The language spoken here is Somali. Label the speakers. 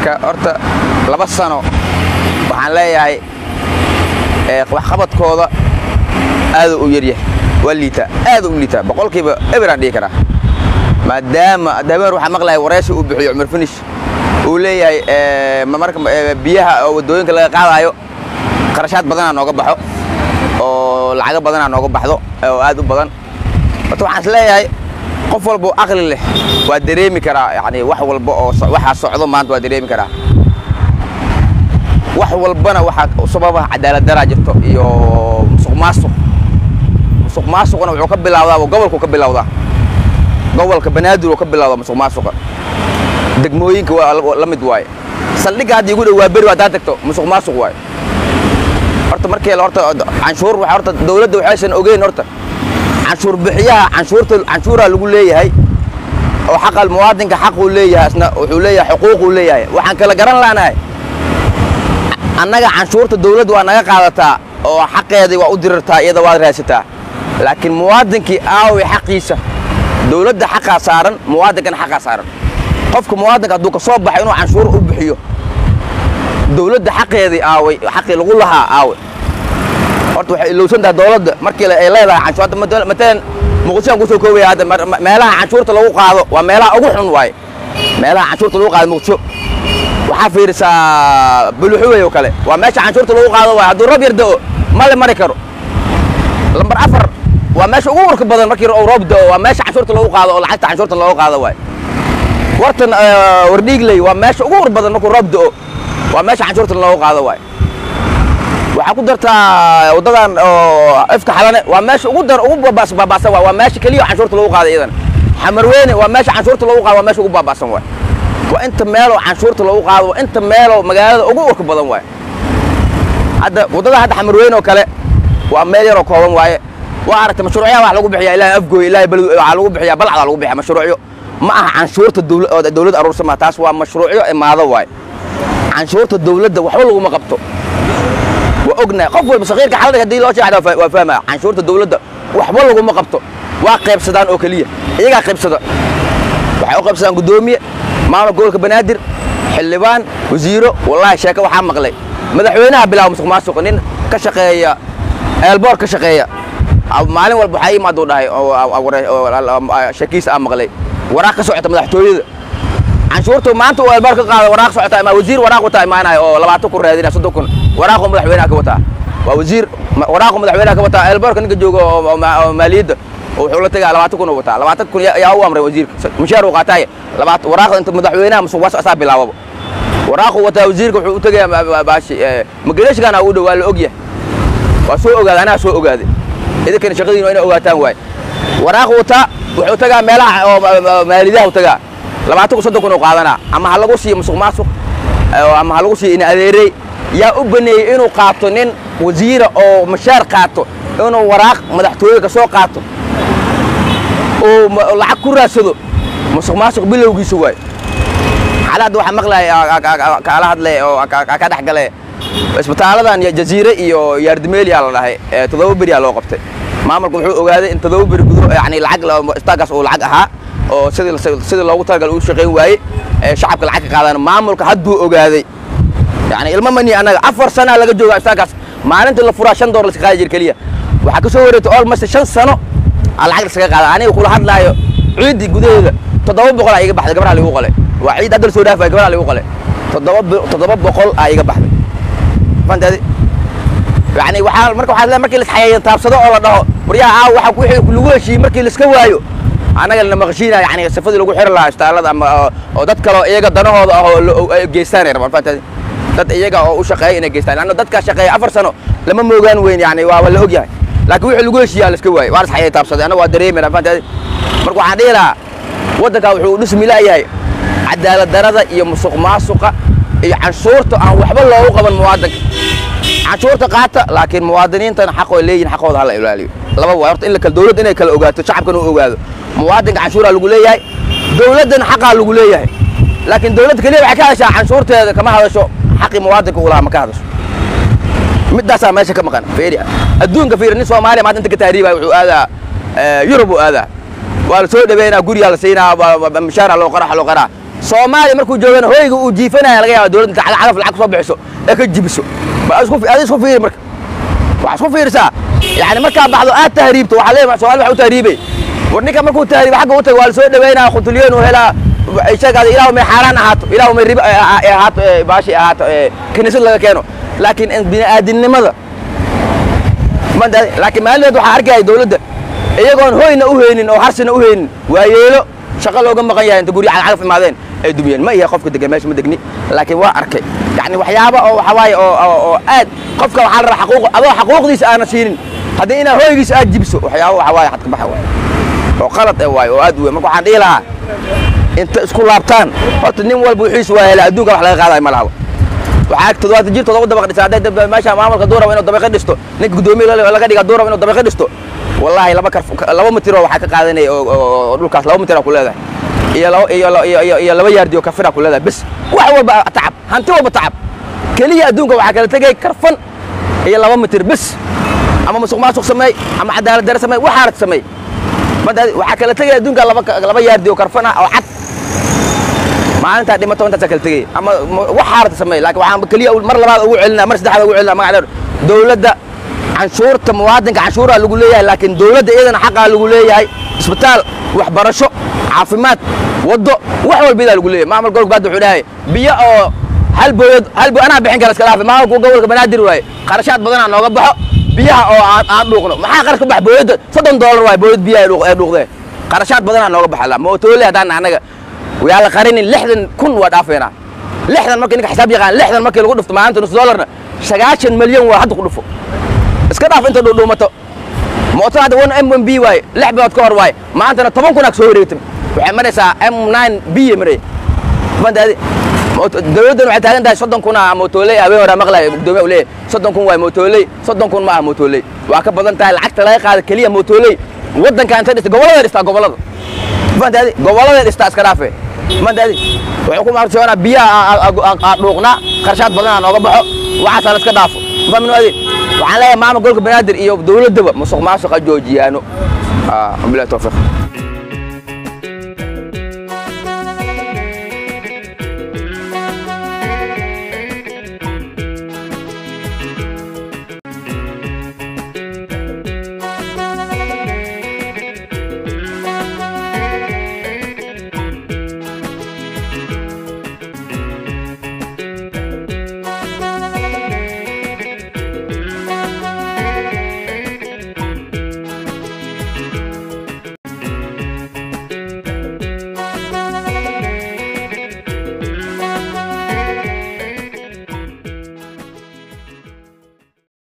Speaker 1: marka horta laba sano waxaan leeyahay waxqabadkooda aad u yaryahay waa liitaa aad u liitaa boqolkiiba eberaan dhihi karaa maadaama daaween waxaa maqlaya waraysi uu bixiyo cumar finish uu leeyahay marka biyaha oo waddooyinka laga qaadaayo qarashaad badanaa nooga baxo oo lacago badanaa nooga baxdo oo aad u badan horta waxaan is leeyahay qof walba oo aqli leh waa dareemi karaa yani wax walba oo waxaa socdo maanta waa dareemi karaa wax walbana waxaa sababaha cadaalad daraa jirto iyo musuq maasuq musuq maasuqna wuxuu ka bilawdaa gobolku ka bilawdaa gobolka banaadir uu ka bilawdaa musuq maasuqa degmooyinka waa la mid waaye saldhigga hadda igu dhow waa beri haddaad tagto musuq maasuq waaye horta markii horta canshuur waxa horta dawladda waxaysan ogeyn horta canshuur bixiyaha canshuurta canshuuraa lagu leeyahay oo xaqa muwaadinka xaquu leeyahay isna wuxuu leeyahay xuquuquu leeyahay waxaan kala garan laanahay annaga canshuurta dawladda waa naga qaadataa oo xaqeedii waa u dirirtaa iyada waad raadsataa laakiin muwaadinkii aaway xaqiisa dawladda xaqaa saaran muwaadinkana xaqaa saaran qofka muwaadinka hadduu ka soo baxo inuu canshuur u bixiyo dawladda xaqeedii aaway xaqii lagu lahaa aaway horta waxay ilowsan tahay dawladda markii ay leedahay canshuur hadda matalan muqdishoan kusoo koobaya hadda meelaha canshuurta lagu qaado waa meelaha ugu xun waaye meelaha canshuurta lagu qaado muqdisho waxaa fiirisaa buluxuwey oo kale waa meesha canshuurta lagu qaado waaye hadduu roob yar da'o ma le mari karo lambar afar waa meesha ugu warka badan markii roob da'o waa meesha canshuurta lagu qaado oo lacagta canshuurta loogu qaado waaye wartan wardhiigley waa meesha ugu war badan markuu roob da'o waa meesha canshuurta loogu qaado waaye waxaa ku dartaa waddadan oo ifka xalane waa meesha ugu dar ugu baabaasan waay waa meesha keliya canshuurta lagu qaada iyadana xamarweyne waa meesha canshuurta lagu qaado waa meesha ugu baabaasan waay waa inta meeloo canshuurta lagu qaado waa inta meeloo magaalada ugu urka badan waaye hadda waddada hadda xamarweyne oo kale waa meel yaroo kooban waaye waa aragtay mashruucyaha wax lagu bixiyaa ilaahay afgooy ilaahay balad waxaa lagu bixiyaa balcdaa lagu bixiyaa mashruucyo ma aha canshuurta dawladda aruursa ma taas waa mashruucyo imaado waaye canshuurta dawladda waxba laguma qabto waa ognahay qof walba sakiirka xalada haddii loo sheexda waa fahmaya canshuurta dawladda waxba laguma qabto waa qaybsadaan oo keliya iyagaa qaybsada waxay u qaybsadaan guddoomiye maamulka gobolka banaadir xildhibaan wasiiro wallaahi sheeke waxaa maqlay madaxweynaha bilaaba musuq maasuq nin ka shaqeeya eelboor ka shaqeeya maalin walba waxaa imaaduu dhahay sheekiis aa maqlay waraaq ka socota madaxtooyada canshuurtu maanta uu eelboor ka qaada waraaq socota ama wasiir waraaq wataa imaanaya oo labaatan kun raadinaya soddon kun waraaqu madaxweynaha ka wataa waa wasiir waraaqu madaxweynaha ka wataa eelboorka ninka jooga oo maaliyadda wuxuu la tegaa labaatan kun uu wataa labaatan kun yaa u amray wasiirka mushaar uu qaataaya labaat waraaqda inta madaxweynaha musuq waasuq asaa bilaababa waraaqu wataa wasiirka wuxuu u tegayaa baashi magareshkana u dhow waa la ogyahay waa soo ogaaday anaa soo ogaaday idinkana shaqadiin waa inay ogaataan waaye waraaqu wataa wuxuu tagaa meelaha oo maalidaha u tagaa labaatan kun soddon kun uu qaadanaa ama ha lagu siiyo musuq maasuq ama ha lagu siiyo in adeerey yaa u baneeyey inuu qaato nin wasiira oo mashaar qaato inuu waraaq madaxtooyega soo qaato oo lacag ku raadsado musuq maasuq bilowgiisa waaye xalaadda waxaa maqlaya kaala hadlay oo ka dhex gale isbitaaladan jaziire iyo yaardimeeliyaa la dhahay toddoba beriyaa loo qabtay maamulka wuxuu ogaaday in toddoba beri gudo yani lacag istaagaas uu lacag ahaa oo sidii sidii loogu talagal uu shaqayn waayey shacabka lacag ka qaadaan maamulka hadduu ogaaday yani ilmo mani annaga afar sanaa laga jooga istaagaas maalintii la furaa shan door laska qaadi jir keliya waxaa ka soo wareegtay almost shan sano aa lacag laskaga qaada aniga kula hadlaayo ciiddii gudaheeda toddoba boqol aa iga baxday gabaraha ligu qale waa ciid hadda la soo dhaafaya gabaraha ligu qale toddoba toddoba boqol aa iga baxday fantaadi yani waxaa marka waxaa markii la isxayeeyan taabsado oo la dhaho waryaha aaw waxa wixii lagu heshiiyey markii laiska waayo annaga lana maqashiinaya yani sifadii lagu xiri lahaa istaalada ama oo dad kaleo iyaga danahooda ah oo geystaanay rabaan fantaadi dad iyaga oo u shaqeeya inay geystaan lanna dadkaa shaqeeya afar sano lama moogaan weyn yani waa la og yahay laakiin wixii lagu heshiiyaa la iska waayey waa la isxayay taabsaday annaga waa dareemayna fantaadi marka waxaan dhihi lahaa waddankaa wuxuu dhismi la'yahay cadaalad darada iyo musuq maasuqa iyo canshuurta aan waxba loogu qaban muwaadinka canshuurta qaata laakiin muwaadiniintana xaq oo leeyihin xaqooda hala ilaaliyo laba waay horta in la kala dawladda inay kala ogaato shacabkana u ogaado muwaadinka canshuuraa lagu leeyahay dawladdana xaqaa lagu leeyahay laakiin dawladda keliya waxay ka hadashaa canshuurteeda kama hadasho xaqii muwaadinka uu lahaa ma ka hadasho middaasaa meesha ka maqan fiiri adduunka fiiri nin soomaaliya maanta inta ka tahriibaya wuxuu aadaa yurub uu aadaa waa la soo dhaweynaa guriyaa la siinaa mishaaraa loo qaraa loo qaraa soomaaliya markuu joogana hoyga uu jiifanaya laga yaaba dowladda inta cagaf lacag kusoo bixiso ee ka jibiso ba isku adi isku fiiri marka waxaa isku fiirisaa yani markaa baxdo aad tahriibto waxaa leeyahay soomaali waxa u tahriibay war ninka markuu tahriibo xagga u tago waa la soo dhaweynaya khutulyoon uu helaa sheegaada ilaahu may xaaraan ahaato ilaahu may riba ahaato baashi ahaato kiniisad laga keeno laakiin bini'aadinimada laakiin maalmeed waxaa arkaya dowladda iyagoon hoyna u haynin oo harsina u haynin waa yeelo shaqo looga maqan yahay inta gurya cagaf imaadeen ay dumiyeen ma iya qofka degan meesha ma degni laakiin waa arkay yani waxyaaba oo waxa waaye oo aad qofka waxaa la rabaa xaquuq adoo xaquuqdiisa aana siinin haddii inaa hoygiisa aad jibiso waxyaaba waxa waaye xad ka baxa waay oo qalad eh waay oo aad u weyn marka waxaan dhihi lahaa inta isku laabtaan horta nin walba wixiisu waa helaa adduunka wax laga qaadayo ma lahaba waxaa toddobaatan jir toddoba dabaq dhisa hadday meesha maamulka duuraba inuu dabaqi dhisto ninka guddoomiye laga dhiga duuraba inuu dabaqi dhisto wallaahi laba kar laba mitiroo waxaa ka qaadanaya oo dhulkaas laba mitir ku leedahay iyo laba iyo iyo iyo laba yaardi oo kafira ku leedahay bes wax walba tacab hanti walba tacab keliya adduunka waxaa kala tegay karfan iyo laba mitir bes ama musuq maasuq sameey ama cadaalad dare sameey waxaanad sameey waxaa kala tegaya adduunka laba laba yaardi oo karfan ah oo cad maalintaa dhimato intaasaa kala tegaya ama waxaanad sameey laakiin waxaan keliya mar labaad ugu celinaa mar saddexaad ugu celinaa magaceeda dowladda canshuurta muwaadinka canshuuraa lagu leeyahay laakiin dowladda iyadana xaqaa lagu leeyahay isbitaal waxbarasho caafimaad waddo wax walbidaa lagu leeyahay maamul gobolka baad wuxuu dhahay biyo oo hal booyad hal booy anaa bixin kara iska dhaafe maamulku gobolka banaadir waaye qarashaad badanaa nooga baxo biyaha oo aan aan dhuuqno maxaa qarash ka bax booyadda soddon doolar waaye booyad biyaha ee dhuuqdee qarashaad badanaa nooga baxa mootoole haddaan annaga yaa la qarinin lixdan kun waa dhaafeynaa lixdan markii ninka xisaab yaqaan lixdan markii lagu dhufto maalinta nus doolarna sagaashan milyan waa hadda ku dhufo iska dhaaf inta dhuudhuumato mooto hadda one m one b waaye lix bilood ka hor waaye maantana toban kun aa soo wareegtay waxay maraysaa m nine b ay maraya bandaadi dowladdan waxay taagan tahay soddon kun ah mootoley habeen horaa maqlaya gudoomiya u leeyahay soddon kun waaye mootoley soddon kun ma ah mootoley waa ka badan tahay lacagta laga qaada keliya mootoley waddanka intay dhistay gobollada dhistaa gobollada bandaadi gobollada dhistaa iska dhaafe bandaadi wuxuu ku maarsoonaa biyaha aa dhuuqnaa qarshaad badan aa nooga baxo waxaasaa la iska dhaafo fahmin waadi waxaan leeyahay maamul golka banaadir iyo dowladdaba musuq maasuqa joojiyaano bilahi tawfiiq